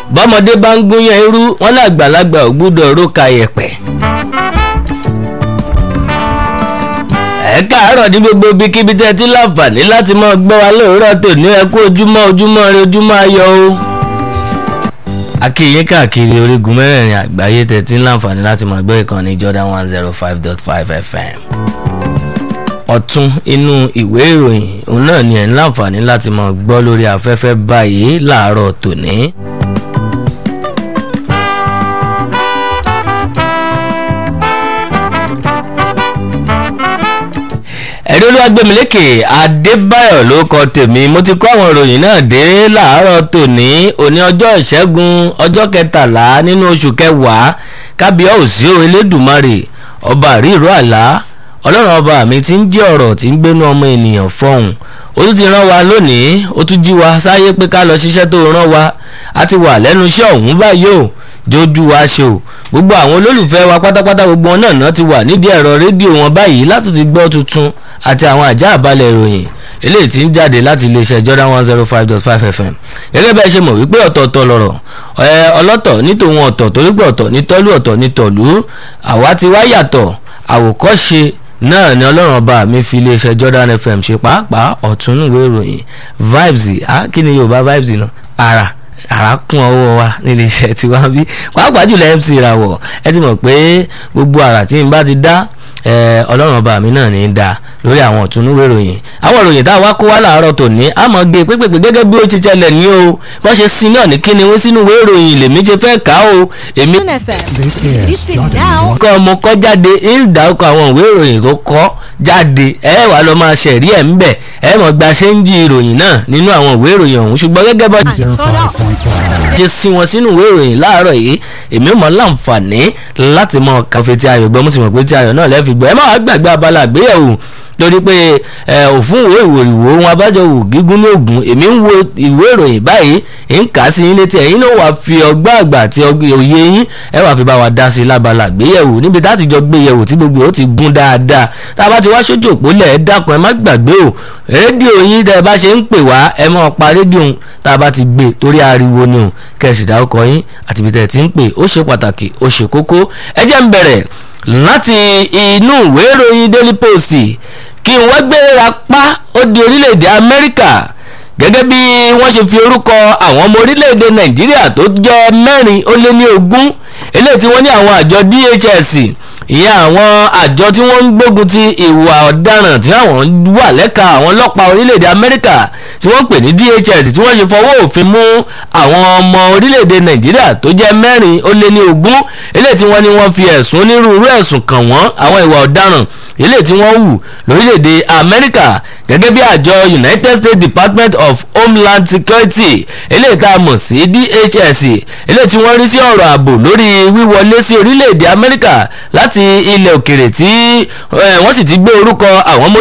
bọ́mọdé bá ń gúnyán irú wọn ní àgbàlagbà ò gbúdọ̀ róka yẹ̀pẹ̀. ẹ káàárọ̀ ní gbogbo ibikíbi tẹ́ ti láǹfààní láti máa gbọ́ wa lóòrọ̀ tòní ẹ kú ojúmọ́ ojúmọ́ rẹ ojúmọ́ ayọ̀ o. akíyín káàkiri orígun mẹ́rẹ̀ẹ̀rin àgbáyé tẹ́ ti ń láǹfààní láti máa gbọ́ ìkànnì Jordan one zero five dot five FM. ọ̀tún inú ìwé ìròyìn òun náà ni ẹ̀ ń láǹfààní láti máa gbọ́ lórí afẹ́fẹ́ báyìí láàárọ̀ tòní. ẹ̀rí olúwàgbẹ̀mílẹ́kè adébáyọ̀ ló kọ tèmi mo ti kọ́ àwọn ìròyìn náà dé láàárọ̀ tòní òní ọjọ́ ìṣẹ́gun ọjọ́ kẹtàlá nínú oṣù kẹwàá kábíyá òsì elédùmarè ọba àríìró àlá ọlọ́run ọba mi ti ń jẹ́ ọ̀rọ̀ tí ń gbénú ọmọ ènìyàn fọ́hùn ó tún ti rán wa lónìí ó tún jí wa sáyé pé ká lọ ṣiṣẹ́ tó rán wa a ti wà lẹ́nu iṣẹ́ ọ̀hún báyìí o jójú wa ṣe o gbogbo àwọn olólùfẹ́ wa pátápátá gbogbo wọn náà náà ti wà nídìí ẹ̀rọ rédíò wọn báyìí láti ti gbọ́ tuntun àti àwọn àjá àbálẹ̀ ìròyìn eléyìí tí ń jáde láti iléeṣẹ́ Jordan one zero five dot five FM gẹ́gẹ́ bẹ́ẹ̀ ṣe mọ̀ wípé ọ̀tọ̀ọ̀tọ̀ lọ̀rọ̀ ọlọ́tọ̀ ní tòun ọ̀tọ̀ torí pé ọ̀tọ̀ ní tọ́lú ọ̀tọ̀ ní tọ̀lú àwa ti wá yàtọ̀ àwòkọ́ṣe náà ni ọlọ́run ọba mi fi iléeṣẹ́ Jordan FM ṣe pàápàá ọ̀túnúwé ìròyìn vibes ah kí ni Yorùbá vibes náà ara àràkùn ọwọ́ wa nílé iṣẹ́ tí wọ́n bí pàápàá jùlọ MC Ìràwọ̀ ẹ ti mọ̀ pé gbogbo àrà tí n bá ti dá ọlọ́run ọba mi náà ní í da lórí àwọn ọ̀túnúwé ìròyìn àwọn ìròyìn tá a wá kó wá láàárọ̀ tòní a mọ̀ gé pépèpé gẹ́gẹ́ bí ó ti tẹ́lẹ̀ ní o wọ́n ṣe sin náà ní kíni wọ́n sínú ìwé ìròyìn lèmi ṣe fẹ́ kà o èmi. kọ́ ọmọ kọ́ jáde ìdárúkọ àwọn ìwé ìròyìn tó kọ́ jáde ẹ wàá lọ máa ṣẹ̀rí ẹ̀ ń bẹ̀ ẹ mọ̀ gba ṣéǹjì ìròyìn náà nínú àwọn ìwé ìròyìn ọ̀hún ṣùgbọ́n gẹ́gẹ́ bá ṣe sin wọn sínú ìwé ìròyìn láàárọ̀ yìí èmi mọ̀ láǹfààní láti mọ kàfé tí ayọ̀ gbọ́ mo sì mọ̀ pé tí ayọ̀ náà lẹ́ẹ̀fi gbọ́ ẹ má wàá gbàgbé abala àgbéyẹ̀wò lórí pé òfin ìwé ìwòrìwò ohun abájọ wò gígùn ní ògùn èmi ń wo ìwé ìròyìn báyìí ń kà á sí yín létí ẹ̀yin náà wàá fi ọgbọ́n àgbà àti òye yín ẹ wàá fi bá wa dá sí lábala àgbéyẹ̀wò níbi tá a ti jọ gbéyẹ̀wò tí gbogbo ó ti gún dáadáa tá a bá ti wá sójú òpó lẹ̀ ẹ́ dákun ẹ má gbàgbé o rédíò yín tẹ́ ẹ bá ṣe ń pè wá ẹ máa pa rédíò tá a bá ti gbé torí ariwo ni o kẹ̀sì dákọ̀ yín àti ibi tẹ́ ẹ ti ń pè ó ṣe pàtàkì ó ṣe kókó ẹ jẹ́ ń bẹ̀rẹ̀ láti inú ìwé ìròyìn Daily Post kí n wá gbéra pa ó di orílẹ̀-èdè Amẹ́ríkà gẹ́gẹ́ bí wọ́n ṣe fi orúkọ àwọn ọmọ orílẹ̀-èdè Nàìjíríà tó jẹ́ mẹ́rin ó lé ní ogún eléyìí tí wọ́n ní àwọn àjọ DHS ìyẹn àwọn àjọ tí wọ́n ń gbógun ti ìwà ọ̀daràn tí àwọn wà lẹ́ka àwọn ọlọ́pàá orílẹ̀-èdè Amẹ́ríkà tí wọ́n pè ní DHS tí wọ́n ṣe fọwọ́ òfin mú àwọn ọmọ orílẹ̀-èdè Nàìjíríà tó jẹ́ mẹ́rin ó lé ní ogún eléyìí tí wọ́n ní wọ́n fi ẹ̀sùn onírúurú ẹ̀sùn kàn wọ́n àwọn ìwà ọ̀daràn eléyìí tí wọ́n hù lórílẹ̀‐èdè amẹ́ríkà gẹ́gẹ́ bí àjọ united states department of homeland security eléyìí tá a mọ̀ sí DHS eléyìí tí wọ́n rí sí ọ̀rọ̀ ààbò lórí wíwọlé sí orílẹ̀‐èdè amẹ́ríkà láti ilẹ̀ òkèrè tí wọ́n sì ti gbé orúkọ àwọn ọmọ